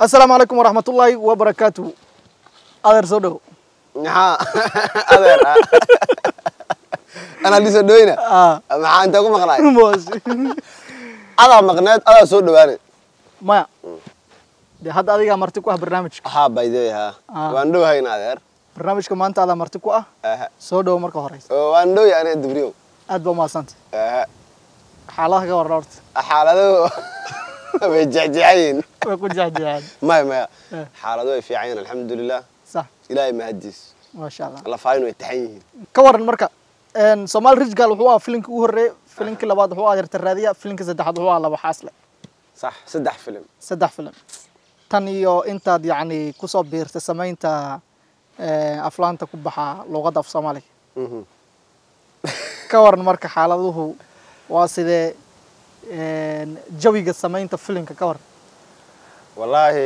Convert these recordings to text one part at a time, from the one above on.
assalaamu calaykum waraxmatullaahi wabarakaatu adeer soo dhow maxaa adeer ah anaa dhiso dhoyna Ah. maxaa intaa ku maqnaay Moos. adaa maqneed adaa soo dhawaanay maya dee hadda adigaa marti ku ah barnaamijka haa bayday haa Ah. waan dhowhayna adeer barnaamijka maanta adaa marti ku ah Aha. soo dhow marka horeysa Oo, waan dhowya aniga dubriyow aad baa umahadsantay Aha. xaaladaha ka warra horta xaaladuhu way jecjecayiin way ku jecjeceen maya maya Eh. xaaladu way fiican yihiin alxamdulilah sax ilaahay mahadiis maasha allah lafaayin way taxan yihiin ka waran marka somaali rijgal wuxuu ahaa filinkii ugu horreeyey filinkii labaad wuxuu ahaa yarta raadiya filinkii saddexaad wuxuu ahaa laba xaasle sax saddex filim saddex filim tan iyo intaad yacni kusoo biirtay samaynta eh, aflaanta ku baxa luuqadda af soomaaliga Mhm. ka waran marka xaaladuhu waa sidee een, jawiga samaynta filimka ka waran wallaahi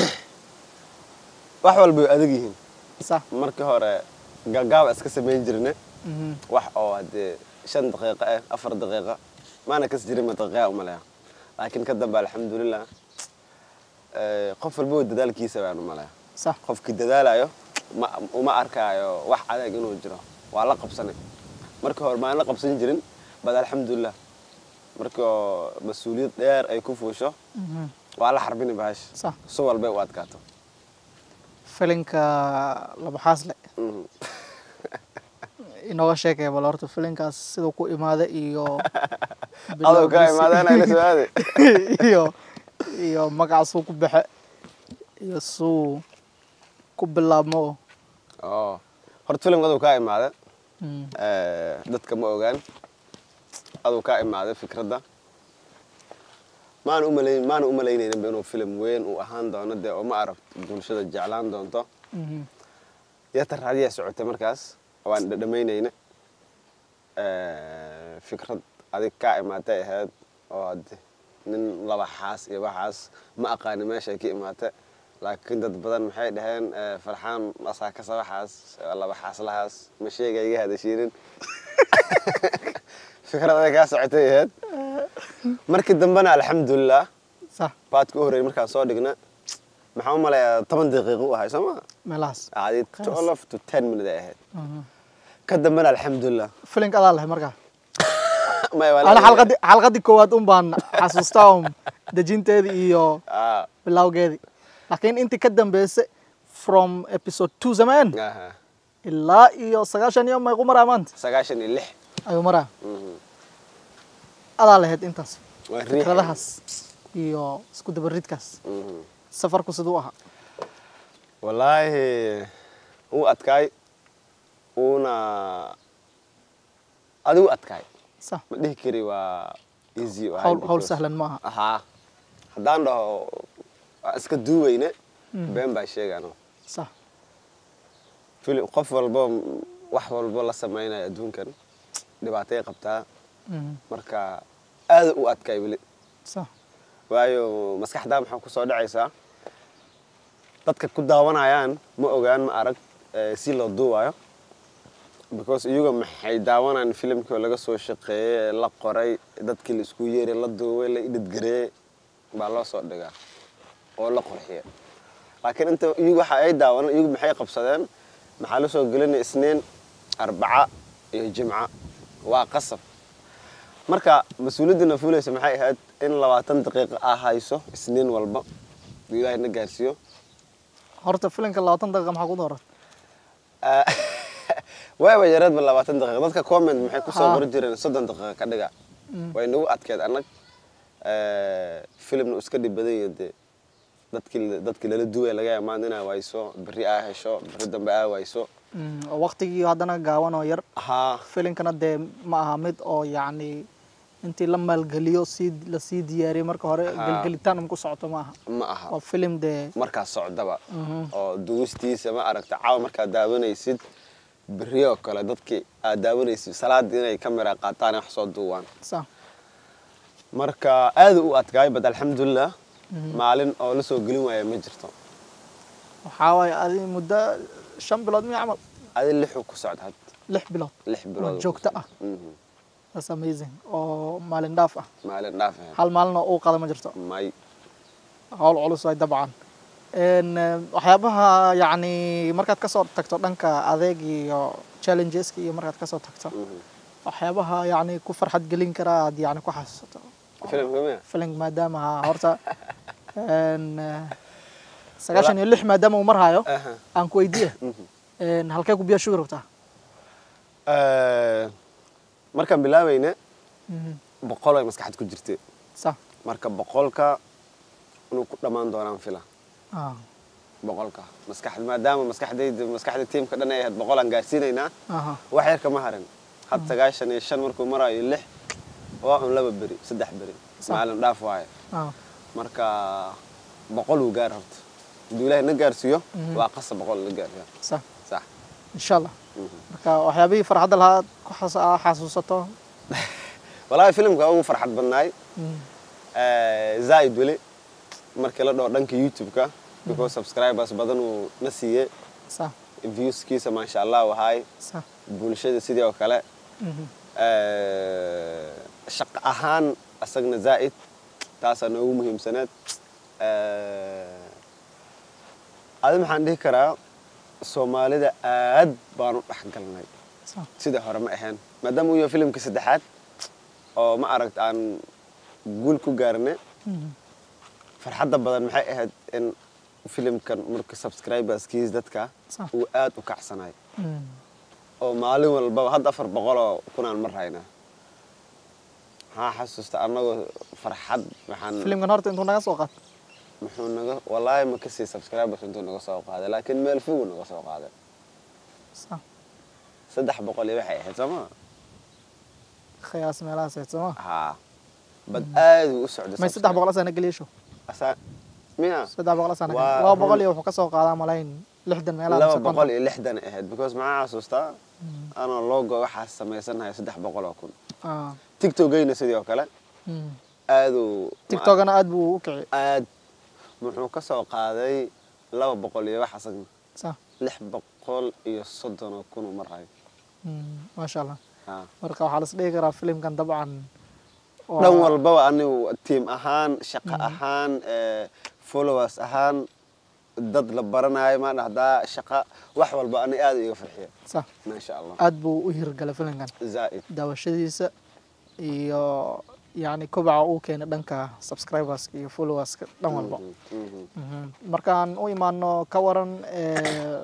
wax walba way adag yihiin sax markii hore gaagaaba iska samayn jirne Mhm. wax oo hadee shan daqiiqo ah afar daqiiqo maana kas jirin ma daqiiqa umaleya laakiin ka dambe alxamdulilah eh, qof walba way dadaalkiisa baan umaleya sax qofkii dadaalayo ma uma arkaayo wax adeeg inuu jiro waa la qabsanay markii hore maan la qabsan jirin bad alxamdulilah markii oo mas-uuliyad dheer ay ku fuusho Mhm. waa la xarbini bahash sax su walbay u adkaato filinka laba xaasle Mhm. inooga sheekaya bal horta filinkaas siduu ku imaada iyo adoo ka bilowgiisa imaadeen ayla soo aaday iyo iyo magaca suu ku baxe iyo suu ku bilaabmo oo horta filimka aduu kaa imaada Mm. Eh, dadka ma ogaan aduu kaa imaaday fikradda maana umalayn maana umalaynayninba inuu filim weyn uu ahaan doono dee oo ma aragto bulshada jeclaan doonto Mhm. yata raadiyaa socotay markaas waan dhadhamaynayna fikrad adig kaa imaatay ahayd oo hadde nin laba xaas iyo waxaas ma aqaani meeshay ka imaatay laakiin dad badan maxay dhaheen eh, farxaan asaa kasa waxaas laba xaaslahaas ma sheega iga hadashiinin fikrad adig kaa socotay ahayd markii dambena alxamdulilah sax baadka u horreeyay markaan soo dhigna maxaan u malayaa toban daqiiqo u ahay soo maa meelahaas adi Khalaas. twelve to ten minute ay ahayd Mhm. ka dambena alxamdulilah filinka adaa lahay markaa maya waa ana la- xalqadii xalqadii koowaad un baan xasuustaa um dejinteedii iyo Ah, bilowgeedii laakiin intii ka dambeysay from episode two zameen aha. ilaa iyo sagaashan iyo mayqu maraa maanta sagaashan iyo lix ayuu maraa Mhm. adaa lahayd intaas waa riix fikradahaas iyo isku dabaridkaas Mhm. safarku siduu ahaa wallaahi uu adkaay uuna adigu adkaay sax ma dhihi kari waa easy u ahay hawl hawl because- sahlan maaha ahaa haddaan dhaho waa iska duuweyne Mhm. been baa sheegaano sax filim qof walbo wax walbo la samaynayo adduunkan dhibaatay qabtaa Mhm. marka aada u adkaay weli sax waayo maskaxdaa maxaa kusoo dhacaysaa dadka ku daawanayaan ma ogaan ma arag eh, si loo duuwayo because iyaga maxay daawanayaan filimkii oo laga soo shaqeeyey la qoray dadkii la isku yeeray la duubay la idhidgareeyey baa loo soo dhigaa oo la qurxiya laakiin inta iyagu waxa ay daawanaan iyagu maxay qabsadeen maxaa la soo gelinaya isniin arbaca iyo jimca waa qasab marka mas-uuliyaddina fuulaysa maxay ahayd in labaatan daqiiqo aa hayso isniin walba uu ilaahay na gaarsiiyo horta filinka labaatan daqiiqa maxaa ku dooran Ah, waaba yareedba labaatan daqiiqo dadka comment maxay kusoo Ah. qori jireen soddon daqiiqo ka dhiga way nagu adkeed annag filimna iska dhib badan yahay dee dadkii dadkii lala duwaya laga yaaba maanta inaa wayso berri aa hesho berri dambe aa wayso Mm, oo waqtigii haddana gaawan oo yar haa filinkana dee ma aha mid oo yacni intii la maalgeliyo sii lasii diyaariyey marka hore Haa. gelgelitaan um ku socoto ma aha ma aha waa filim dee markaas socdaba Mhm. oo duwistiisa ma aragta caawa markaad daawanaysid berri oo kale dadkii aad daawanaysid salaadii inay kamera qaataan wax soo duuwaan sax marka aada u adkaay bad alxamdulilah maalin oo la soo gelin waaya ma jirto waxaa waaye adi muddo shan bilood miya camal adi lixuu ku socda had lix bilood lix bilood oo joogto ah Mhm. that's amazing oo maalin dhaaf ah maalin dhaaf ahayd hal maalin oo uu qada ma jirto may hawl culus waay dabcan Een, eh, waxyaabaha yacni markaad kasoo tagto dhanka adeeg iyo challengeska iyo markaad kasoo tagto Mhm. waxyaabaha yacni ku farxad gelin kara aad yacni ku xasuusato filimka miya filing maadaama ha- horta een, eh, sagaashan iyo lix maadaama uu marhayo Aha. aan ku weydiiye Mhm. een, halkee ku biyaa shugi rabtaa Eh, markaan bilaabayna Mhm. boqol ay maskaxda ku jirtay sa marka boqolka inuu ku dhammaan doonaan fila ah boqolka maskaxda maadaama maskaxdayda maskaxda tiimka dhan ay ahayd boqol aan gaarsiinaynaa aha wax yar kama harin had sagaashan iyo shan markuu marayo lix waa un laba beri saddex beri Sa- maalin dhaaf waaye ah marka boqol uu gaar horta hadduu ilaahay na gaarsiiyo Mhm. waa qasa boqol la gaarsiiyo sa sax insha allah Mhm. marka waxyaabihii farxadda lahaa aad ku xas- aa xasuusato walaahi filimka ugu farxad badnaay Mhm. zaaid weli markii la dhaho dhanka youtube-ka because subscribers badan uu na siiyey sa viewskiisa maasha allah wahaay sa bulshada sidii oo kale Mhm. shaqo ahaan asagna zaa'id taasaa noogu muhiimsaneed adi maxaan dhihi karaa soomaalida aad baan u dhex galnay sa sida hore ma ahayn maadaama uu yahay filimka saddexaad oo ma aragt aan guul ku gaarnay Mhm. farxadda badan maxay ahayd in filimkan marka subscriberskiis dadka Sa. uu aad u kacsanay Mhm. oo maalin walbaba hadda afar boqoloo kunaan mar haynaa maxaa xasuusta annagoo farxad waxaan filimkan horta intuu naga soo qaad muxuu naga wallaahi ma kasii subscribers intuu naga soo qaaday laakiin meel fogu naga soo qaaday sa saddex boqol iyo waxay ahayd sooma khiyaas meelahaas ahayd sooma haa bad aad uu u socday may saddex boqol asana geliysho asaa miya saddex boqol asana Waa laba boqol run. iyo wuxuu ka soo qaadaa malayn lixdan meelaha laba mise boqol konton. iyo lixdan ahayd because maxaa xasuustaa anoo logo waxaa samaysanahay saddex boqol oo kun Ah. tiktokgayna sidii oo kale Mhm. aaduu tiktokana aad buu u kici aad muxuu ka soo qaaday laba boqol iyo wax asagna sa lix boqol iyo soddon oo kun uu marayo Mhm. maasha allah Haa. marka waxaa las dhihi karaa filimkan dabcan waa- dhan walbaba anigu tiim ahaan shaqo ahaan eh, followers ahaan dad la baranayo ma dhahdaa shaqa wax walba ani aad iga farxiya sa maasha allah aad buu u hirgalay filimkan zaa'id daawashadiisa iyo yacni kobaca uu keenay dhanka subscriberska iyo followerska dhan walba Mhm, mhm. Mhm. markaan u imaano ka waran eh,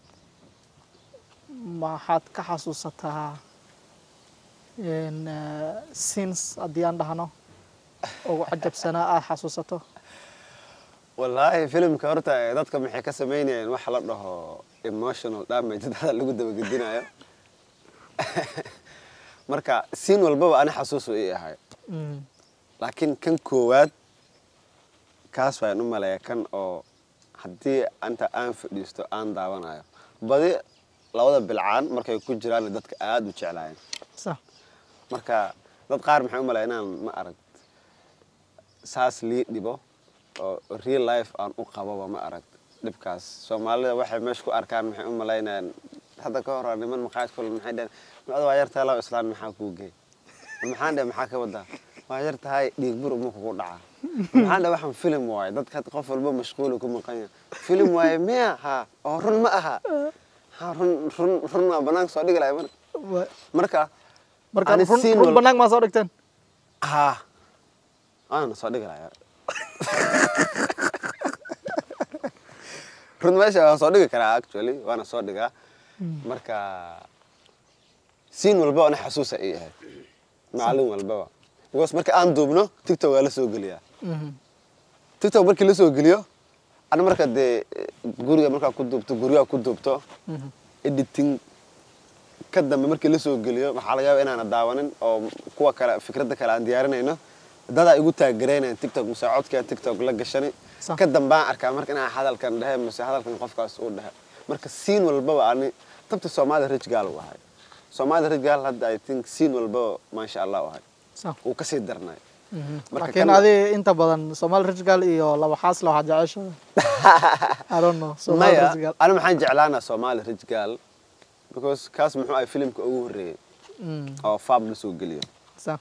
maxaad ka xasuusataa in, eh, scenes haddii aan dhahno ugu cajabsanaa aad xasuusato wallaahi filimka horta eh, dadka maxay ka samaynayeen wax la dhaho emotional damage dada lagu dabagedinayo marka siin walbaba ani xasuusu ii ahay Mhm. laakiin kan koowaad kaas waan u maleeya kan oo haddii inta aan fadhiisto aan daawanayo badi labada bilcaan markay ku jiraan dadka aad u jeclaayeen sa marka dad qaar maxay u maleeya inaan ma arag saas lii dhibo oo real life aan u qababa ma arag dhibkaas soomaalida waxay meesha ku arkaan maxay u malaynayaan hadda ka hor niman maqaayad kule maxay dhaheen macda waa yartahay laba islaan maxaa kuu geey maxaan dhe maxaa ka wadaa waa yar tahay dhiig bur uma kugu dhaca maxaan dhe waxaan filim waaye dadka hadda qof walba mashquulu ku maqan yahay filim waaye miya ha oo run ma aha ha run run run waa banaanka soo dhigi lahay marka Wa- marka marka ani run scene run wal- banaank maa soo dhigteen ha waana soo dhigi lahaa run meesha waan soo dhigi karaa actually waana soo dhigaa marka siin walba ana xasuusa ii ahayd maalin walbaba because marka aan duubno tiktok waa la soo geliyaa Mhm. tiktok markii la soo geliyo ana marka dee guriga markaa ku duubto guryaha ku duubto Mhm. editing ka dambe markii la soo geliyo waxaa laga yaaba inaana daawanin oo kuwa kale fikradda kale aan diyaarinayno dadaa igu taagaraynaya tiktok mise codkaan tiktok la gashani Sax. ka dambaan arkaa marka inaan hadalkan dhehe mise hadalkan qofkaas uu dhehe marka siin walbaba ani tabta soomaalida rich gaal u ahay soomaalida rich gaal hadda i think siin walbaba maasha allah u ahay sa wuu kasii darnay Mhm. Marka laakiin kan- adi inta badan somaali rijgal iyo laba xaasle waxaad jeceshahay I don't know somaali maya rijgal ani maxaan jeclaanaa soomaali rich gaal because kaas muxuu ahay filimka ugu horreeyey Mhm. oo faab la soo geliyo sa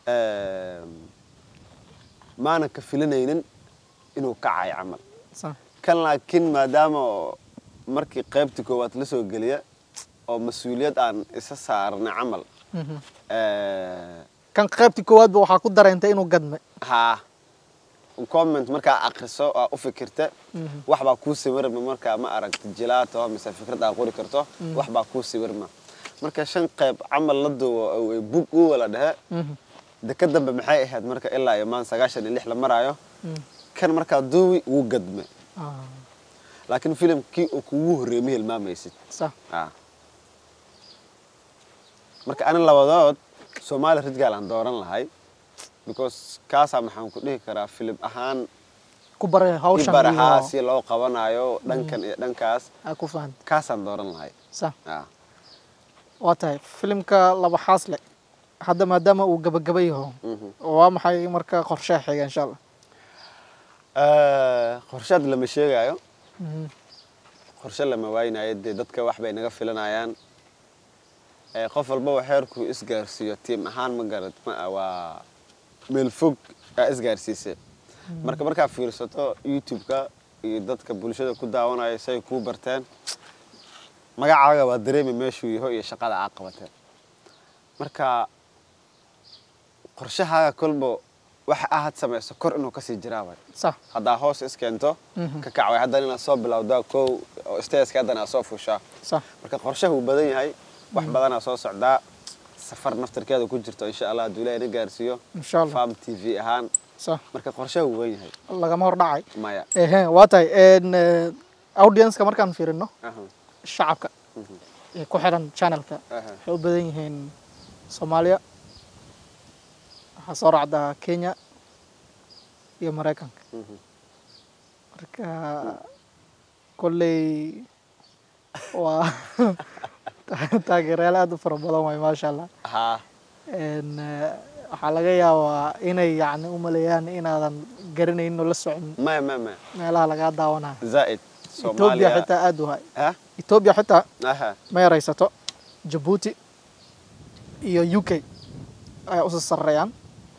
Ehm, maanan ka filanaynin inuu kacayo camal sa kan laakiin maadaama oo markii qaybta koowaad la soo geliya oo mas-uuliyad aan isa saarnay camal Mhm. eh, kan qaybtii koowaadba waxaa ku dareentay inuu gadme haa comment markaa akriso aa u fikirta Mhm. wax baa kuu sawirma markaa ma aragti jilaato mise fikrad aa qori karto wax baa kuu sawirma marka shan qayb camal la duwo oo ay bug u wala dhehe Mhm. de ka dambe maxay ahayd marka ilaa iyo maan sagaashan iyo lix la maraayo Mhm. kan markaa duuwi wuu gadme Ah, laakiin filimkii uu kugu horreeyey ma hilmaamaysid sax Ah. marka ani labadood soomaali ridgaal aan dooran lahay because kaasaa maxaan ku dhihi karaa filim ahaan ku bare hawshan ibarahaa iyo si loo qabanayo dhankan iyo dhankaas aa ku fahanta kaasaan dooran lahay sax Ah. waa tahay filimka laba xaas le hadda maadaama uu gabagaba yaho Mhm. waa maxay marka qorshaha xiga insha allah Eh, qorshaad lama sheegaayo Mhm. qorshe lama waaynayo dee dadka wax bay naga filanayaan Eh, qof walbaba xeerkuu isgaarsiiyo tiim ahaan ma garad ma ah, waa meel fog aa isgaarsiisay marka markaa fiirsato youtube-ka iyo dadka bulshada ku daawanaya say kuu barteen magacaaga waa dareemi meeshuu yaho iyo shaqada aa qabateen marka qorshahaaga kolba waxa aad samayso kor inuu kasii jiraa waay sax haddaa hoos iskeento Mhm. ka kacway haddana inaad soo bilowdaa kow oo stageska haddana aad soo fushaa sax marka qorshaha uu badan yahay wax badanaa soo socdaa safar naftarkeeda ku jirto insha allah hadduu ilaahay na gaarsiiyo insha allah farm t v ahaan sax marka qorshaha uu weyn yahay lagama hor dhacay maya ehe waa tahay n audience-ka markaan fiirino Aha, shacabka mhm, ee ku xiran channelka aha, waxay u badan yihiin soomaaliya waxaa soo raacda kenya iyo maraykanka mhm. marka kolley waa taageerayaal aad u fara badan waay maasha allah haa n waxaa laga yaabaa inay yacni u maleeyaan inaadan garanaynin oo la socon maya maya maya meelaha lagaa daawanayo zaa'id etoobiya soomaaliya xitaa aad u hay ha etoobiya xitaa aha ma yaraysato jabuuti iyo u k ayaa usa sarreeyaan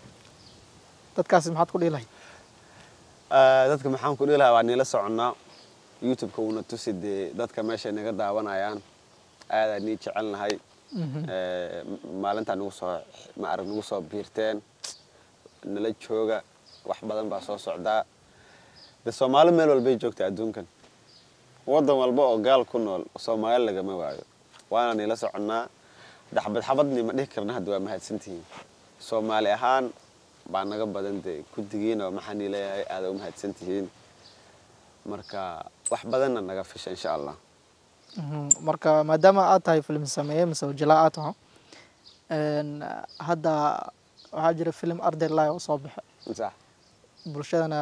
dadkaasi maxaad ku dhihi lahayd Eh, dadka maxaan ku dhihi lahaa waa niila soconnaa youtube-ka wuuna tusi dee dadka meeshay naga daawanayaan aadaa nii jecel nahay Eh, m- maalintaa nagu soo ma arag nagu soo biirteen nala jooga wax badan baa soo socdaa de soomaali meel walbay joogta adduunkan waddan walba oo gaal ku nool soomaali lagama waayo waana niila soconnaa daxbad xabadni ma dhihi karna hadda waa mahadsantihiin soomaali ahaan baa naga badan dee guddigiina maxaa nii leeyahay aada u mahadsantihiin marka wax badanna naga fisha insha allah Mhm. marka maadaama aad tahay film sameeye mise wajilaa aad taho n hadda waxaa jira film arday live oo soo baxa sax bulshadana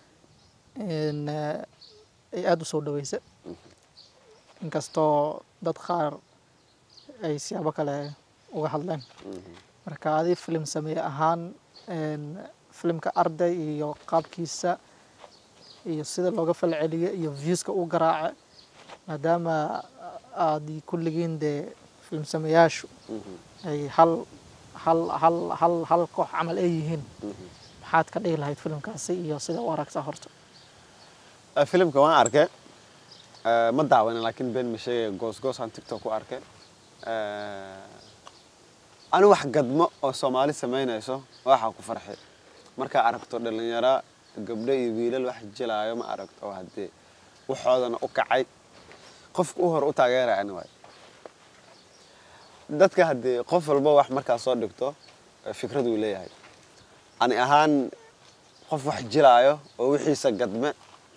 n ay aada u soo dhaweysa inkastoo dad qaar ay siyaabo kale uga hadleen Mhm. marka adi film sameeye ahaan n filimka arday iyo qaabkiisa iyo sida looga falceliyo iyo viewska u garaaca maadaama aad kulligiin dee film sameeyaashu Mhm. ay hal hal hal hal hal koox camal ay yihiin Mhm. maxaad ka dhihi lahayd filimkaasi iyo sida u aragtaa horta Eh, filimka waan arkay Eh, ma daawanin laakiin been ma sheegaya goosgoosaan tiktok ku arkay Eh, ani wax gadmo oo soomaali samaynayso waxaa ku farxi markaa aragto dhalinyaro gabdho iyo wiilal wax jilaayo ma aragto oo haddee waxoodana u kacay qofka u hor u taageeraya ani waay dadka haddee qof walba wax markaa soo dhigto eh, fikrad uu leeyahay ani ahaan qof wax jilaayo oo wixiisa gadme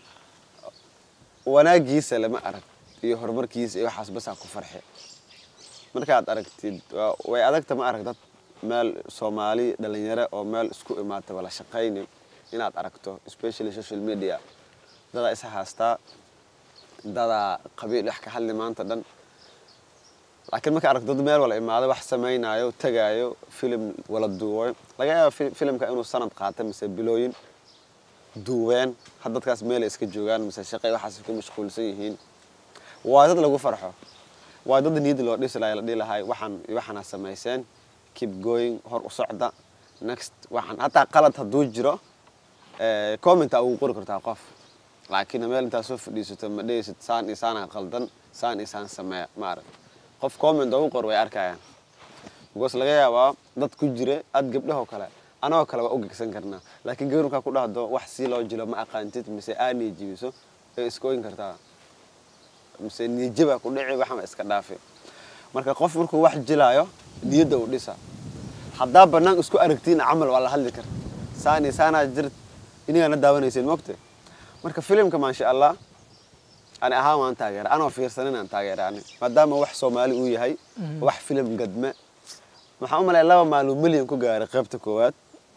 wanaagiisa lama arag iyo horumarkiisa iyo waxaas basaa ku farxe markaad aragtid waa- way adagta ma arag dad meel soomaali dhalinyaro oo meel isku imaata wala shaqayni inaad aragto especially social media dadaa isa haastaa dadaa qabiil wax ka hadli maanta dhan laakiin marka aragto dad meel wala imaado wax samaynayo tagaayo filim wala duuwayo laga yaaba fi- filimka inuu sanad qaata mise bilooyin duubeen had dadkaas meelay iska joogaan mise shaqay waxaas ku mashquulsan yihiin waa dad lagu farxo waa dad niyad loo dhisi lahay la dhihi lahay waxaan iyo waxaana samayseen keep going hor u socda next waxaan hataa qalad hadduu jiro eh, comment aa ugu qori kartaa qof laakiin meel intaa soo fadhiisato ma dhehaysid saan iyo saana qaldan saan iyo saan sameeya ma arag qof comment ugu qor way arkayaan because laga yaabaa dad ku jira aad gabdhahoo kale anagoo kale waa u gegsan karnaa laakiin gabar markaa ku dhahdo wax si loo jilo ma aqaantid mise aa niijibiso ee iskooyin kartaa mise niijabaa ku dhici waxma iska dhaafi marka qof markuu wax jilaayo niyadda uu dhisa haddaa bannaan isku aragtiin camal waa la hadli karta saani saanaa jirt inigaana daawanaysin mogte marka filimka maasha allah ani ahaan waan taageera anoo fiirsanin aan taageera ani maadaama wax soomaali uu yahay wax filim gadme maxaan u malaya laba maalin milyan ku gaaray qaybta koowaad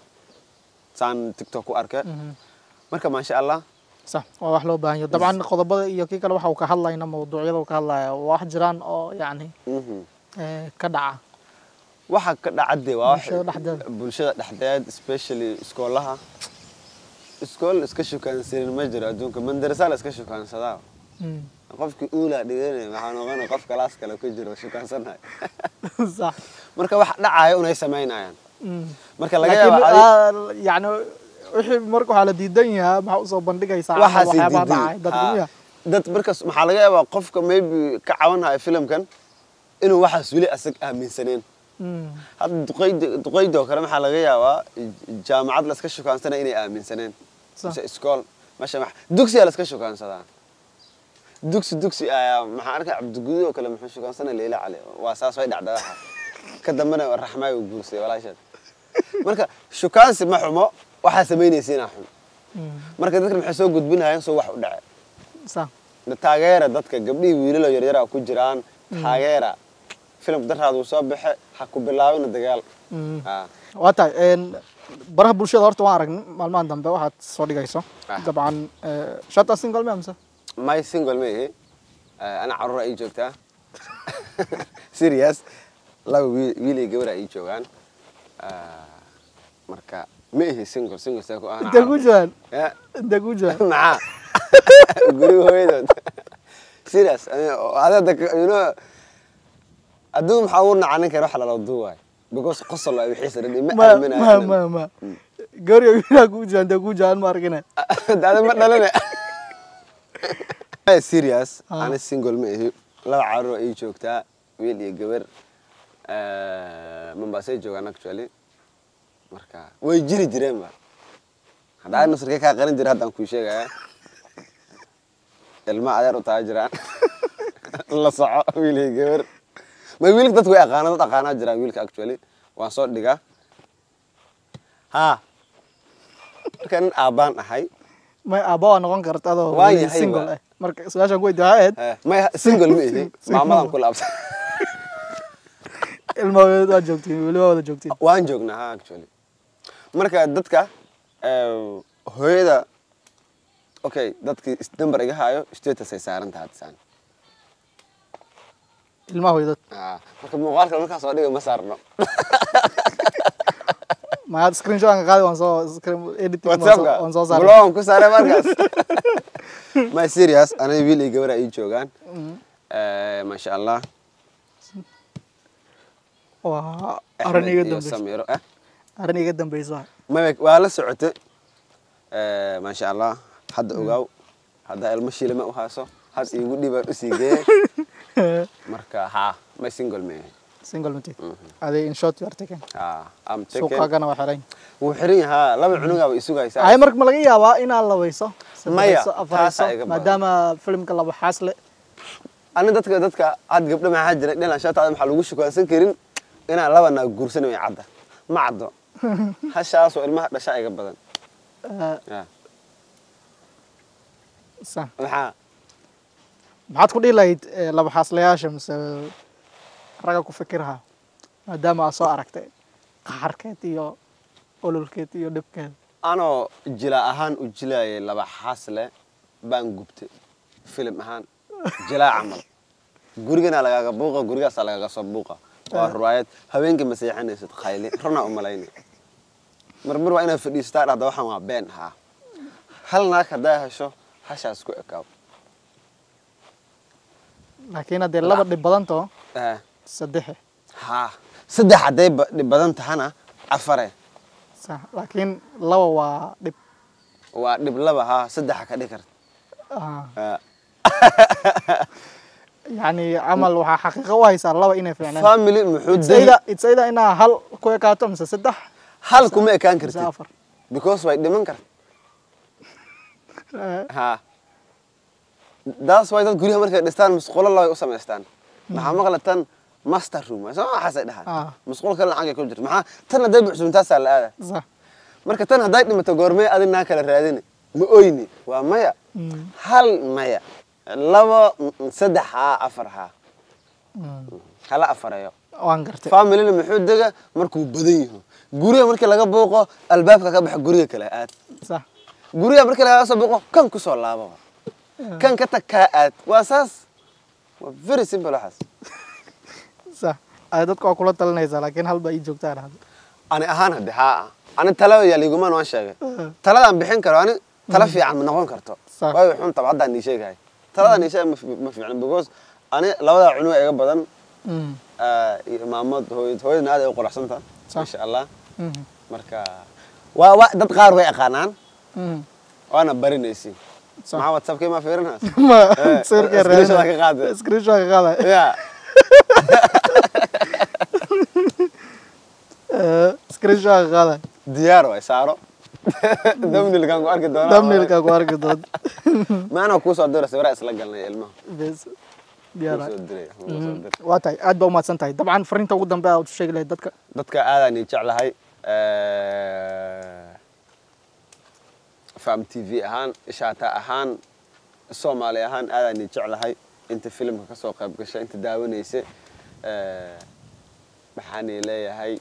saan tiktok ku arke marka maasha allah sax waa wax loo baahan yahay dabcan qodobada iyo kii kale waxa uu ka hadlayna mawduucyada uu ka hadlaya waa wax jiraan oo yacni mhm. eh, ka dhaca waxa ka dhacade waa wax- Bulshada dhexdeeda. bulshada dhexdeed especially iskoolaha iskool iska shukaansanin ma jiro adduunka mandarasa la iska shukaansadaa Mm. qofkii uulaa dhiganaya waxaa noqonaya qof kalaas kale ku jiro shukaansanayo sax marka wax dhacaya unay samaynayaan Mm. marka laga laakiin yaaba adi- ah, yacni wixii marka waxaa la diidan yahaa maxaa usoo bandhigaysaa camal waxaasi waxyaabaha diidan dhacay dadka miya dad markas maxaa laga yaabaa qofka maybe ka cawanhaya filimkan inuu waxaas weli asag aaminsaneen Mm. hadda duqeyda duqeydoo kale maxaa laga yaabaa jaamacad la iska shukaansanaya inay aaminsaneen Sax. mise iskool meesha max dugsiyaa la iska shukaansadaa dugsi dugsi ayaa maxaa arkay cabdiguduud oo kale muxuu shukaansanaya leila cali waa saas way dhacda waxa ka dambena raxmaay uu guursaday walaasheed marka shukaansi ma xumo waxaa samaynaysiinaa xun Mm. marka dadkan maxay soo gudbinayaan soo wax u dhace sax taageera dadka gabdhihii wiilalo yaryara ku jiraan taageera filimka daraad uu soo baxe ha ku bilaabina dagaal Mm. Ah, waa tahay een, baraha bulshada horta waan aragnay maalmahan dambe waxaad soo dhigayso Ah. dabcan eh, shata single ma mise my single ma ihi Eh, ana caruura ii joogtaa serious laba wiil wiil iyo gabar ii joogaan Ah, marka ma ihi single single see ku ahna intee ku jiraan Ya, intee ku jiraan maxaa guriga hooyadood serious adada you know adduun maxaa ugu nacanin kara wax lala duuwaay because qosol waa wixiisa dhan ma ma aaminayo ma ma ma gariyo wiilaa ku jiraan intee ku jiraan ma arkine dada ma dhalane serious Ah. ani single ma ihi laba caruur ay joogtaa wiil iyo gabar mombasay joogaan actually marka way jiri jireen ba haddaa nusrkee kaa qarin jira haddaan kuu sheegaya ilma adeer u taa jiraan la soco wiil iyo gabar ma wiilka dadku way aqaana dad aqaanaa jiraan wiilka actually waan soo dhigaa ha marka nin aabbaan ahay may aabba waa noqon karta adoo Waa weli yahay single ba. eh marka su-aashaan ku weydiiya waxay ahayd Eh, may single ma ihi maamadan ku laabsan ilma waa joogtiin weli waa wada joogtiin waan joognaa ha actually marka dadka eh, hooyada okay dadkii is- number iga haayo status ay saaran tahay hadisaan ilmaha hooyadad marka muuqaalka markaa soo dhiga ma saarno maad screenshot aan ka qaadi waan soo screen editing waan soo- whatsappka waan soo saaray blogan ku saaray markaas my serious aniga wiil iyo gabar ay joogaan Eh, masha allah waa Axmed arrin iga iyo dambeysa samiro eh arrin iga dambeysa maya waa la socotay Eh, maasha allah hadda ogaaw haddaa ilmo shilima u hayso had iigu dhibaan usii geeye marka ha may single ma yahay single mate aday in short you are taken ha am taken suuqaagana waa xiran wuu xiran yahaa laba cunugaaba isugaysaa ay marka ma laga yaabaa inaad labayso Maya, saddexayso, afarayso taasaa iga badan. maadaama filimka laba xaas le ani dadka dadka had gabdho maxaa jira dhilan shataada maxaa lagu shukaansan karin inaan laba naag guursan way cadda ma caddo hashaasoo ilmaha dhashaa iga badan eh, Ya. sa maxaa maxaad ku dhihi lahayd eh, laba xaaslayaasha mise ragga ku fikiraha maadaama aad soo aragtay qaxarkeed iyo ololkeed iyo dhibkeed anoo jila ahaan u jilaayay laba xaasle baan gubtay filim ahaan jilaa camal gurigana lagaaga buuqa gurigaasaa lagaaga soo buuqa waa riwaayad habeenkii ma seexanaysid khayli runaa u malayna marmar waa inaad fadhiisataa dhahda waxaan waa been haa hal naag haddaa hesho hashaas ku ekaaw laakiin haddee laba dhib badantoo Eh, saddexe haa saddex hadday ba- dhib badan tahana afare sa laakiin laba waa dhib waa dhib laba haa saddexa ka dhig karta Ah, Ah, yacni camal waxaa xaqiiqo u haysaa laba inay fiicnaan family muxuu It's degi either- it's either inaa hal ku ekaato mise saddex hal kuma ekaan mise kartid afar because way dhiman karta Eh, ha daas way dad guryaha markay dhistaan musqulo labay u samaystaan maxaa maqlatan master room soo waxaasay dhahaan Ah. musqulo kale lacag ay ku jirto maxaa tan hadday buxsuuntaasaa la aada sax marka tan hadday dhimato goormee adinaa kala raadini ma oyni waa maya Mm, hal maya labo mm, saddex haa afar haa mm. hala afareeyo waan gartay familina muxuu dega markuu badan yaho guriga markii laga booqo albaabka ka baxa guriga kale aad sax guriga markii laga soo booqo kan kusoo laabo kan ka tag kaa aad waa saas waa very simple waxaas sax ay dadku waa kula talinaysaa laakiin hal baa ii joogtaan hadda ani ahaan hadde haa ani tala yaa liigumaan waan sheegay Eh, taladaan bixin karo ani tala fiican ma noqon karto Sax. waayo xun taba haddaan nii sheegahay taladaan nii sheegay ma fi- ma fiicna because ani labadaa cunuga iga badan mm, ah, iyo maamad hooyad hooyadna aad ay u quruxsantaha Sax. insha allah mhm, marka waa waa dad qaar way aqaanaan mm. waana barinaysi Sax. maxaa whatsappkii ma fiirinaas ma Eh, sawirka screenshot ka qaade. screenshot ka qaada ya Eh, screenshot ka qaada diyaar waay saaro damnilkaan ku arki doonaa thumbnailka ku arki doonta maana kuu soo dira sawira isla galnay ilmaha bes kuu diyaar soo diray kuu soo diray waa tahay aad baa umahadsan tahay dabcan fariinta ugu dambe aad u sheegi lahayd dadka dadka aadaan ii jeclahay fam t v ahaan ishaata ahaan soomaali ahaan aadaan ii jeclahay inta filimka ka soo qayb gashay inta daawanaysa maxaan ii leeyahay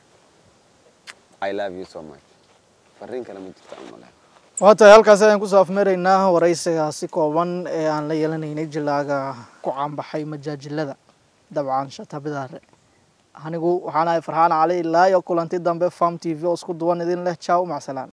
i love you so much fariin kale ma jirta umale waa tahay halkaas ayaan kusoo afmeeraynaa waraysigaasi kooban ee aan la yeelanaynay jilaaga ku caanbaxay majaajilada dabcan shatabidaare anigu waxaan ahay farxaan cali ilaa iyo kulanti dambe farm t v oo isku duwan idin leh jaw macsalaan